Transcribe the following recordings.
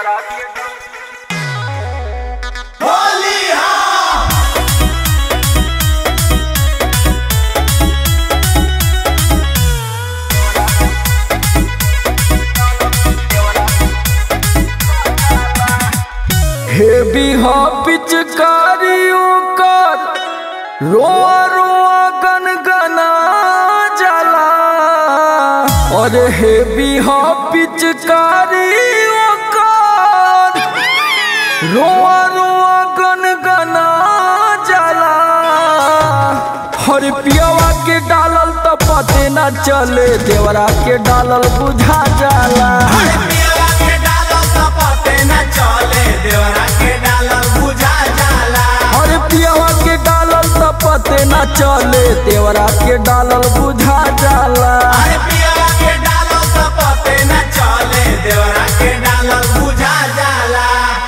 Heavy हा पिचकारियों का रोआ रोआ गन गना जला और हेवी हा पिचकारियों का रोआ रोआ गन गना जला हर पियावा के डालल त पते न चले देवरा के डालल बुझा जाला अरे पियावा के डालल त पते न चले देवरा के डालल बुझा जाला बुझा जाला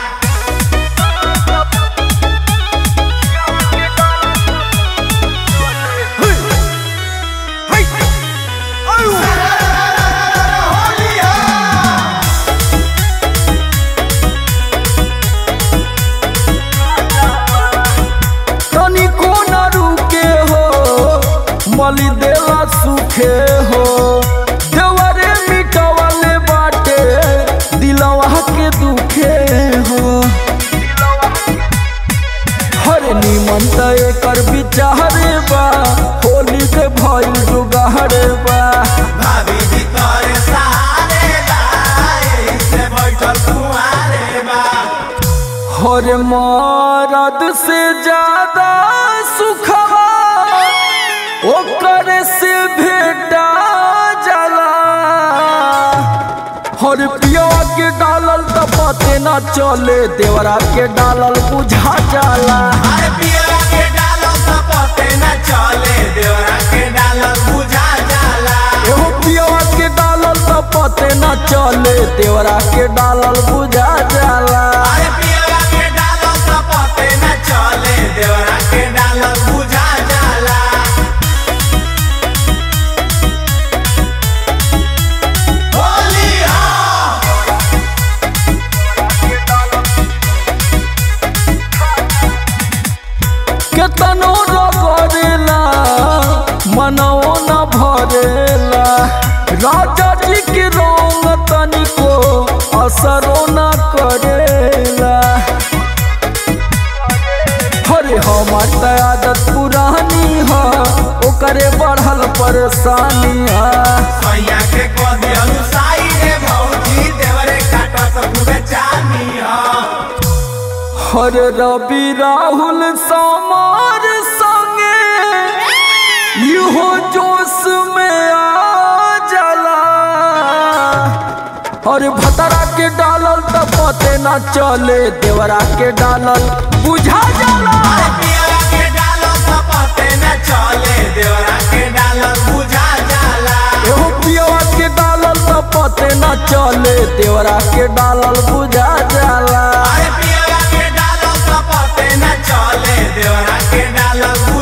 तनिको न रुके हो मली देला सुखे हो देवरे मिटवले बाटे दिलवा के दुखे हो हर निमन त एकर विचारे बा होली के भइल जुगारे बा भाभी जी तोरे सहारे बा, एही से बैठल कुंवारे बा। हर मरद से ज्यादा सुखवा ओकर से भेटा जाला हर पिया के डालल त पते न चले देवरा के डालल बुझा जाला अरे पियरा के डालो त पते न चले, देवरा के डालो बुझा जाला। एहो पिया के डालल त पते न चले देवरा के डालल बुझा जाला अरे पियरा के डालो त पते न चले, देवरा के डालो बुझा जाला। होली हो केतनो रगड़ेला मनो न भरेला राजा जी के रंग तनिको असरो न करेला हरे हमार त आदत पुरानी ह ओकरे बढ़ल परेशानी है सैया के कदी अनुसाई रे भौजी देवरे काटत खूबे चानी हो हर रवि राहुल समार संगे इहो जोश में आ जाला हर भतरा के डालल त पते न चले देवरा के डालल बुझा जाला अरे पियरा के डालो त पते न चले देवरा के डालो बुझा जाला एहो पियवा के डालल त पते न चले देवरा के डालल बुझा जाला अरे पियरा के डालो त पते न चले देवरा के डालो